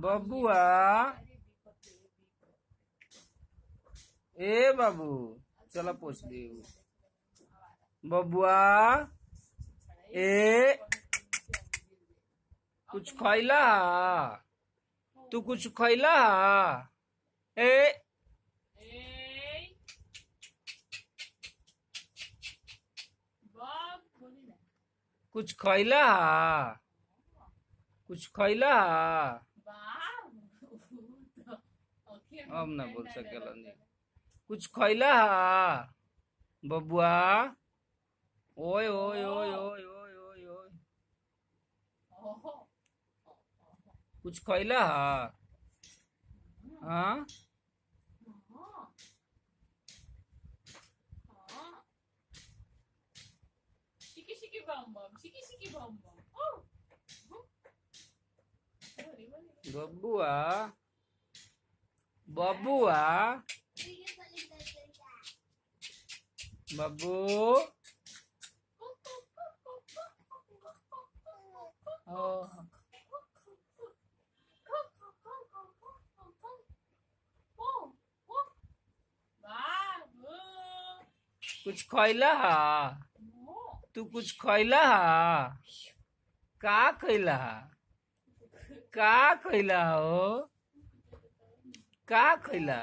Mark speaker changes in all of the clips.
Speaker 1: बबुआ ए बाबू चला पूछ दे बबुआ ए कुछ खैला तू कुछ खैला ए कुछ खैला कुछ खैला अब ना बोल सकेला नहीं कुछ खैला बबुआ ओए ओए ओए ओए ओए ओए ओए कुछ खैला हाँ
Speaker 2: Shiki shiki bum bum, shiki shiki bum bum. Oh.
Speaker 1: बबुआ बबुआ बबू ओ कुछ खैला तू कुछ खैला का खैला का खैला हो का खैला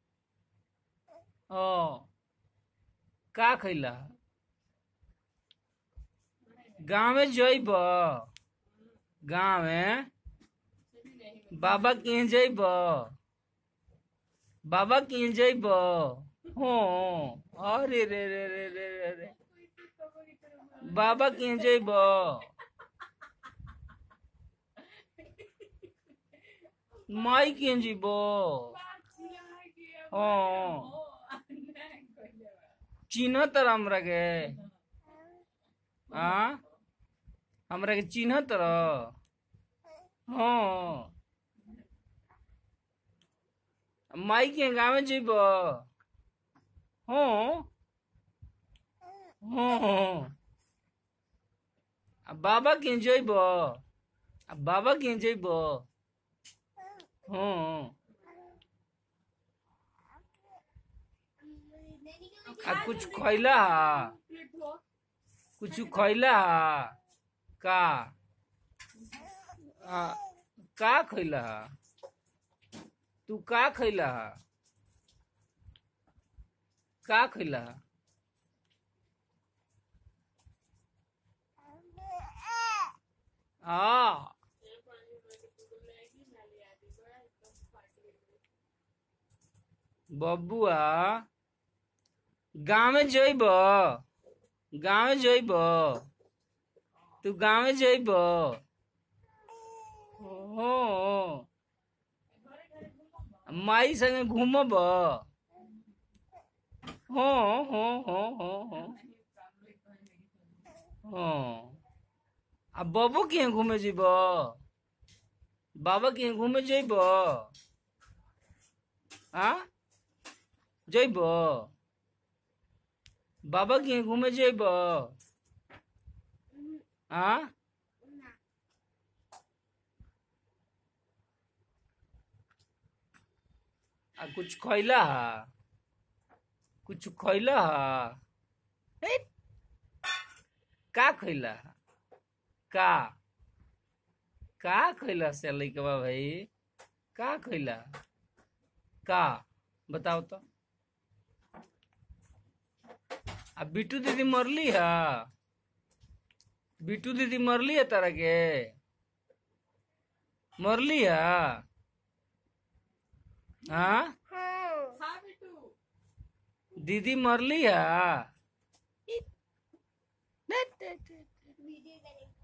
Speaker 1: ओ का खैला गाँव में जइब गाँव में बाबा के जइब बाबा के जइब हो अरे रे रे रे रे रे रे बाबा के जइब माई के जइब हाँ चिन्ह तर हमरा के आ हमरा के चिन्ह तर हाँ माई के गाँव में जइब हाँ हाँ आ बाबा के जइब आ बाबा के जइब हाँ आ कुछ खैला कुछ खैला का आ, का खैला तू का खैला का खैला आ बबुआ गाँव में जइब गाँव में जइब तू गाँव में जइब हो माई संगे घूमब हो हो हो हो हो हो आ बबू के घूमे जइब बाबा के घूमे जइब आ जइब बाबा के घूमे जइब आ आ कुछ खैला कुछ खैला हे? का खैला का का खैला से लइकवा भाई का खैला का बताओ तो आ बिट्टू दीदी मरली है बिट्टू दीदी मरली है तारा के मरली है हाँ दीदी मरली है
Speaker 3: वीडियो करेंगे